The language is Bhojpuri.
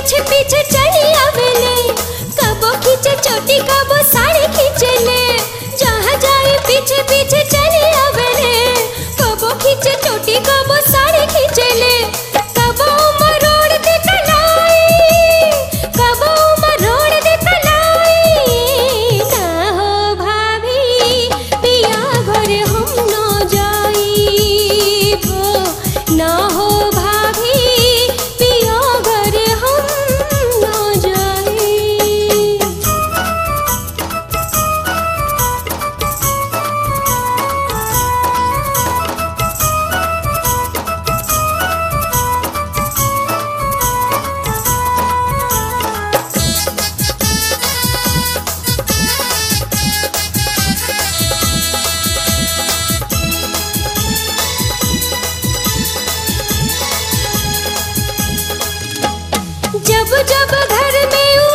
पीछे पीछे चली आवेले कबो खींचे चोटी कबो साड़ी खींचेले जहाँ जाए पीछे पीछे चली आवेले कबो खींचे चोटी कबो साड़ी खींचेले कबो मरोड़ दे कलाई कबो मरोड़ दे कलाई ना हो भाभी पिया घर हम न जाइबो ना हो भाभी पिया घर हम न जाइब जब जब घर में